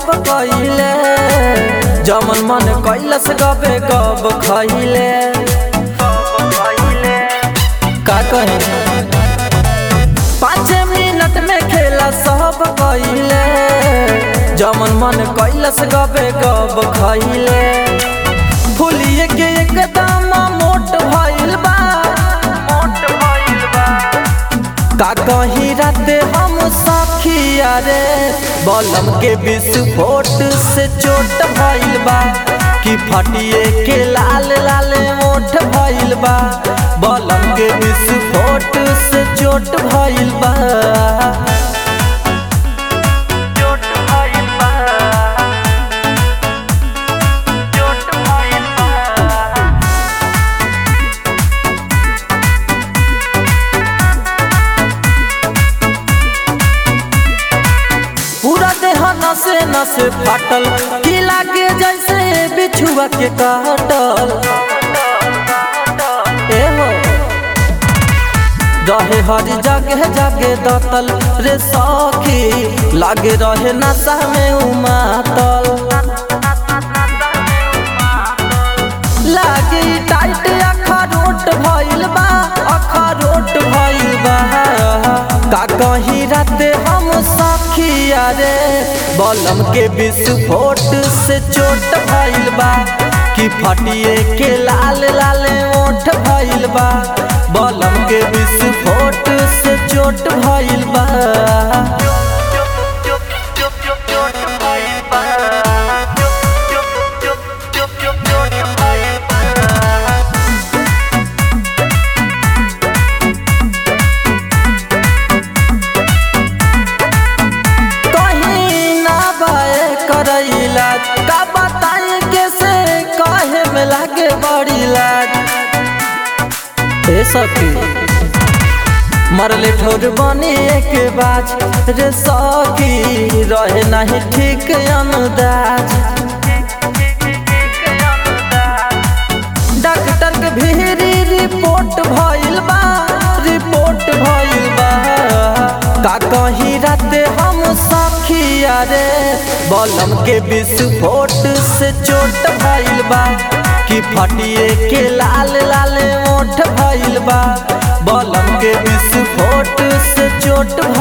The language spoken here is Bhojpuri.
सब कइले जमन मन कैलस गबे गब खइले का कहे पाँच मिनट में खेला सब कइले जमन मन कैलस गबे गब खइले फुलिए के एकदम मोट भइल बा मोट भइल बा का कहीं राते हम सखिया रे बलम के विस्फोट से चोट भइल बा कि फटिए के लाल लाल मोठ भइल बा बलम के विस्फोट से चोट भइल बा चोट भइल बा चोट भइल बा पूरा देह नसे नसे फाटल की लागे जैसे बिछुआ के काटल ए हो रहे हरी जगह जगे दतल रे सखी लागे रहे नशा में उमातल लागे टाइट अखरोट भइल बा अखरोट भइल बा का कहीं राते हम सखिया रे बलम के विस्फोट से चोट भइल बा कि फटिए के लाल लाल ओठ भइल बा बलम के विस्फोट से चोट भइल बा कहीं ना बाए करैला का बताए कैसे कहे में लागे बड़ी लाज ए सखी मरले ठोर बने एक बाज रे सखी रहे नहीं ठीक अनुदाज डॉक्टर के भीरी रिपोर्ट भइल बा रिपोर्ट भइल बा का कहीं राते हम सखिया रे बलम के विस्फोट से चोट भइल बा कि फटिए के लाल लाल ओठ भइल बा बलम के विस्फोट से चोट